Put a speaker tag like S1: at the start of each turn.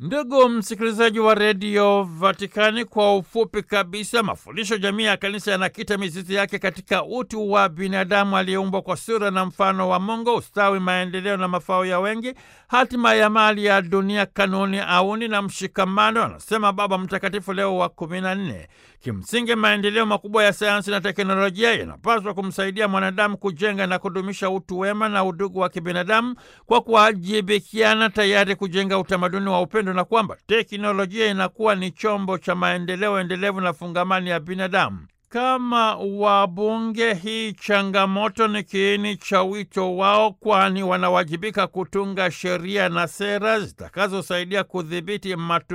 S1: Ndugu msikilizaji wa redio Vatikani, kwa ufupi kabisa, mafundisho jamii ya kanisa yanakita mizizi yake katika utu wa binadamu aliyeumbwa kwa sura na mfano wa Mungu, ustawi, maendeleo na mafao ya wengi, hatima ya mali ya dunia, kanuni, auni na mshikamano, anasema Baba Mtakatifu Leo wa kumi na nne. Kimsingi, maendeleo makubwa ya sayansi na teknolojia yanapaswa kumsaidia mwanadamu kujenga na kudumisha utu wema na udugu wa kibinadamu kwa kuwajibikiana, tayari kujenga utamaduni wa upendo, na kwamba teknolojia inakuwa ni chombo cha maendeleo endelevu na fungamani ya binadamu. Kama wabunge, hii changamoto ni kiini cha wito wao, kwani wanawajibika kutunga sheria na sera zitakazosaidia kudhibiti matu